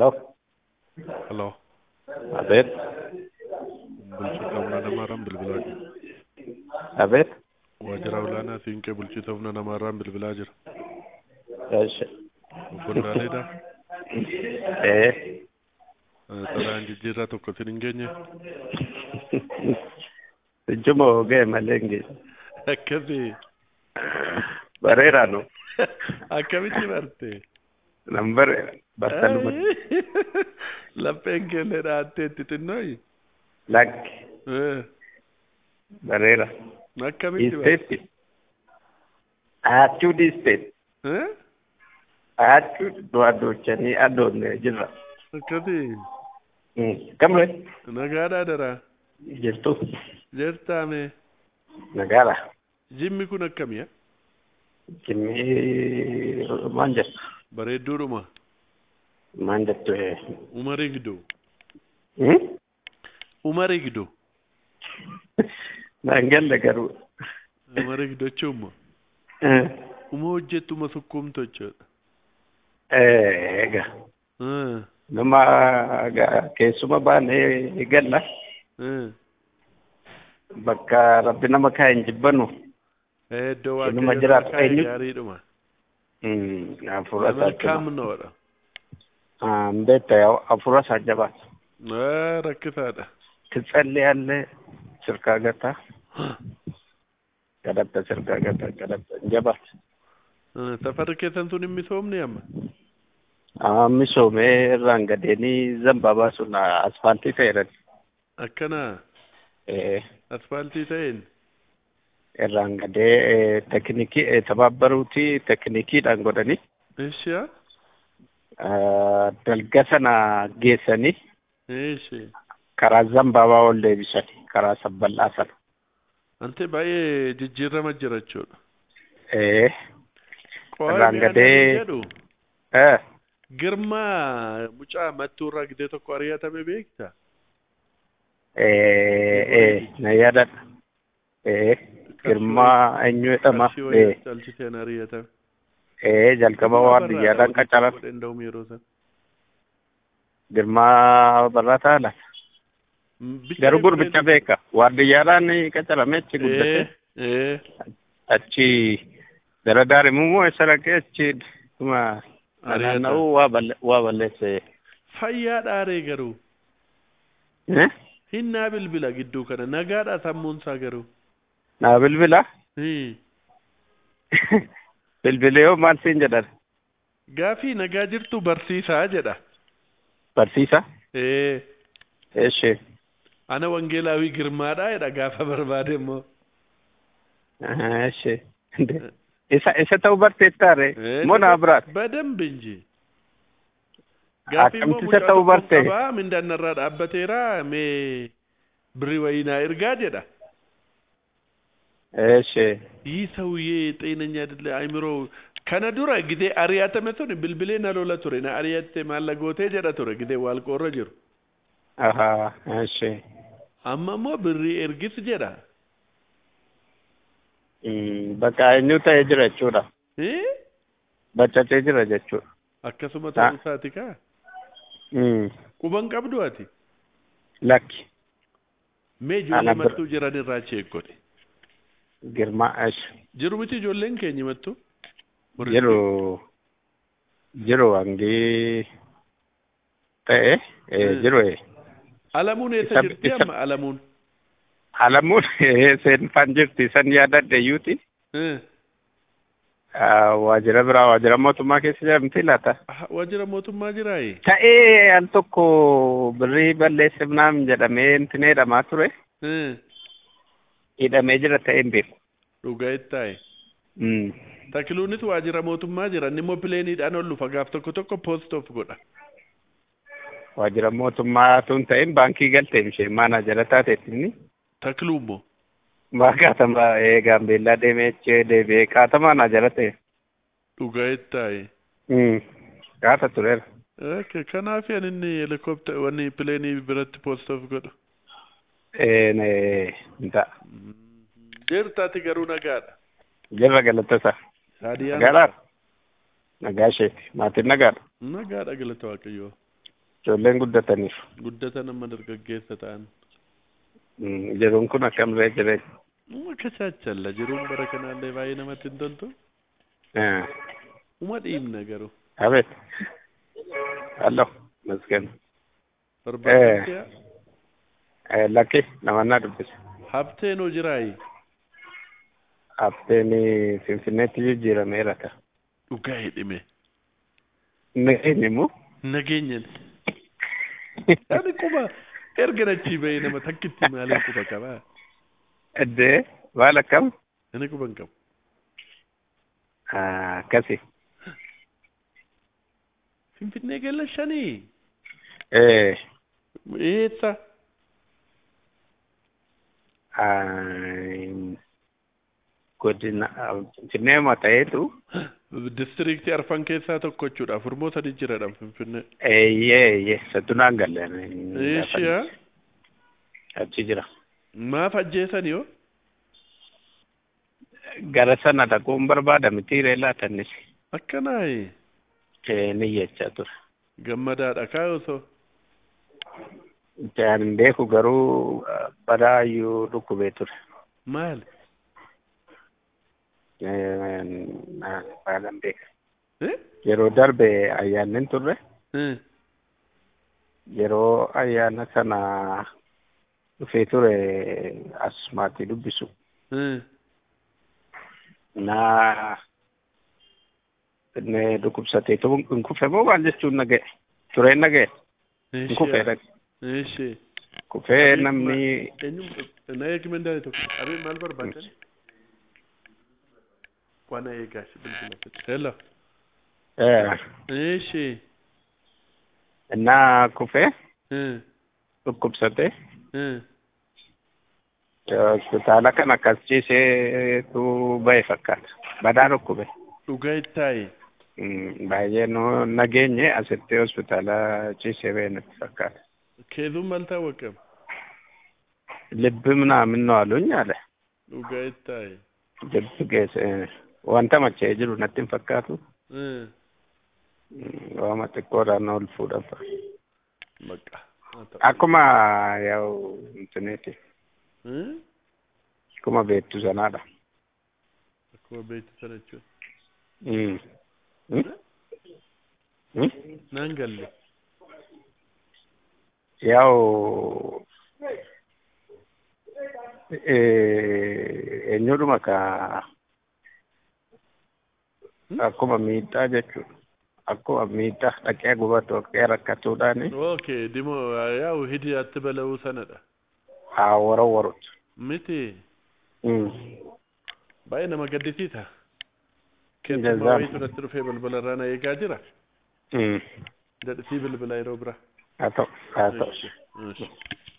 Hello. Hello. Abet. Bulchiinsa humna namaarraan bilbilaa jira. Abet. Waajjira olaanaa siinqee bulchiinsa humna namaarraan bilbilaa jira. Yes. Obbolaaleedha. Eh. Xalayaan jijjiirraa tokko isin hin geenye. Ijuma ogee malee hin geenye. Akkasii. Bareeraa nu. Akkamitti barte? Nan bareera. Battaluma. Lapheen keellee dhaattee itti xinnooyi. Lakki. Akkamitti Bareera. barte? Isteetti. Aachuu dhiisteet. Aachuu du'a doochanii adoonne jirra. Akkasii. Kamre Nagaadhaa daraa. jirtu. Jeertaame. Nagaadha. Jimmi kun akkamiya? Kimii maan jettu. Bareedduudhuma. Maan jettu. Umarii giddu. Hmm? Umarii giddu. Naan galle garuu. Umarii giddu jechuun uma hojjettuma sukkuumtu jechuudha. Eega. Nama ga- keessuma baanee galla. Bakka rabbi nama kaa hin jibbanu. Iddoo Inuma waaqayyo jiraatu kaa'e eenyu? gaariidhuma. Hafuura isaa jabaa. Malkaamnoodha. Beekta hafuura isaa jabaata. Rakkisaadha. Titsallee sirkaa gataa. Kadhatta sirkaa gataa kadhatta jabaata. Safarri keessan sun hin misoomne amma. Misoomee irraan gadeenii zambaabaa sun asfaaltii ta'eera. Akkana asfaaltii ta'een irraan gadee teknikii tababbaruuti teknikiidhaan godhanii ishiya dalga sana geessanii ishi karaa zambaabaa ol deebisanii karaa sabbal'aa sana. ante baay'ee jijjiirama jira jechuudha. Eh, Qo'aa Irraan mi'a gadee- namni jedhu eh, girmaa mucaa mattuurraa gidee tokko ari'atame beekta. eh, eh, na yaadadha. Eh, girmaa eenyu jedhama. Qarshii Eh, wayii caalchiseen ari'atame. eh, jalqaba waardiyyaadhaan qacaran. Danda'u yeroo sana. Girmaa barrataa laata. Bicha Garuu gurbicha beeka. Waardiyyaadhaan qacarame achi Eh, guddate. eh, Achi gara daa'imummoo eessa dhaqee achi dhuma Ari'ata. naanna'uu waa balle- waa balleesse. fayyaa dhaaree garuu Eh? hinnaa bilbila gidduu kana nagaadha sammuunsaa garuu. Naa bilbila. Hmm. Bilbilee yoo maal siin jedhan Gaafii nagaa jirtu barsiisaa jedha. barsiisa. Eh, Eeshi. ana wangeelaawii girmaadha jedha gaafa barbaade immoo. Eeshi. Isa isa ta'uu barteettaare Eh, moo naa biraati? በደንብ እንጂ ጋፊ Akkamitti isa ta'uu barte? ቀባ ምንዳነራ ዳበቴራ ሜ ብሪ ወይና እርጋ ጀዳ Eeshi. ይህ ሰውዬ ጤነኛ አይደለ አይምሮ ከነ ዱረ ጊዜ አሪያተመ ቱን ብልብሌ ነሎለ ቱሬ ና አሪያቴ ማለጎቴ ጀዳ ቱሬ ጊዜ ዋልቆረ ጅሩ Ahaa. Eeshi. አመሞ ብሪ ኤርጊስ ጀዳ Mm, Bakka eenyu ta'ee jira jechuudha. Baccatee jira jechuudha. አከሱመ Ah. ተውሳቲ ካ Mm. ቁበን ቀብዱ አቲ Lakki. ሜ Ana ጆሌ bir- መቱ ጅራን ራቼ እኮቴ Girmaa eeshi. ጅሩ ምቲ ጆሌን ኬኝ መቱ Jiru jiru hangi ta'e eh, Mm. jiru eh. አለሙን የተ Isa- ጅርቲ isa- አማ አለሙን Alamuun seenfaan jirti san yaadadhe iyyuuti. እ Ah, Waajjira biraa waajjira mootummaa keessa jedhamti laata. wajjira mootummaa jiraayi Ta'ee al tokko birrii balleesse naam jedhamee intin hidhamaa ture. Hidhamee jira ta'ee hin beeku. dhugaa ittaaye Mm. takiluunis waajjira mootummaa jira inni immoo pileeniidhaan ol dhufa gaaf tokko tokko poost of godha Waajjira mootummaa tun ta'in baankii galtee ishee maana jala taateettinni. takiluu immoo Maa kaatama ee gaambeellaa deemee jechee deebi'ee kaatamaa na jala ta'e. dhugaa ittaaye Mm. Kaata tureera. Okay, kanaaf yan inni helikopter wanni pileenii biratti poost of godhu Ee ne nta. jeertaati garuu nagaadha Jirra galata isaa. Haadiyaan Nagaadhaa? Nagaa isheeti. Maatiin nagaadha? nagaadha galata waaqayyoo Ijoolleen guddataniif. guddatan amma dargaggeessa ta'an Mm, Jiruun kun akkamree jireenya. uma kachaachalla jiruun bara kanaallee baay'ee namatti hin toltu Eh, uma dhiibna garuu Abeet. Hallo, masken. barbaachisaa Eh, Lakki namannaa dubbise. habteenoo jiraayi Abteeni Finfinneetti jijjiirameera ka. dhugaa hidhime Nageenyi immoo. nageenyan ani quba erga nachii bahee nama takkitti maaliin quba qabaa Eddee maal akkam? ani quba hin qabu Ah, Akkasi. finfinnee galla shanii Eh, eessa ah, godina Finfinnee ta'eetu distriiktii arfan keessaa tokko jechuudha afurmoo sadi jiradha finfinnee eeyyee eeyyee sattunaan galleen. eeshiyaa Achi jira. maaf ajjeesanii yoo Gara sana dhaquun barbaada miti reellaa tannis. akkanaayi Eh, ni jechaa ture. gammadaadha kaa osoo Jaan hin beeku garuu ah, badaayyuu dhukkubee ture. maali Eh, na- Baalan beeka. Eh? Yeroo darbe ayyaanni turre Eh, yeroo ayyaana sana dhufee ture as maatii dubbisu. eh. Na inni dhukkubsateetu hin kufe moo maal jechuun naga'e? Tureen naga'e? Hin kufee dhaqe. Eeshee. Kufee namni Eenyu na eegime ndaale tokko. Abee maal barbaadan? Wana eegaashi bilbila fedhe. Hello. eh, Eeshee. innaa kufee Eh, dhukkubsate eh. hospitaala kan akkas ciiseetu ba'e fakkaata. Badaa dhukkube. Dhugaa ittaayi. Mm, Baay'ee nu nageenye asitti hospitaala ciisee ba'e natti fakkaata. Keezuun maal taawwaqama? Libbi ምናምን ነው አሉኝ አለ። Dhugaa ittaayi. Libbi geesse wanta machee jiru natti hin fakkaatu. Eh. Mm, Waama xiqqoodhaan ol fuudhafa. Bakka. Haa ta'u. Akkuma yaa'u intineeti. Eh? Akkuma beektu sanaadha. Akkuma beektu sana jechuudha. Mm. Mm? Mm? Naan galle. Yaa'u eh, eenyudhuma ka akkuma miidhaa jechuudha. Akkuma miidhaa dhaqee gubatu dhaqee rakkatuudhaani Okay, dimo yaa'u hidii atti bala'uu sanadha. haa warowwarutu. Miti. Mm. Baay'ee nama gaddisiisa. Jazaa. Keessumaa wayii irratti dhufee balbala irraa na eegaa jira. Mm. Dadhisii bilbila yeroo bira. Haa ta'u haa ta'u. Eeshi.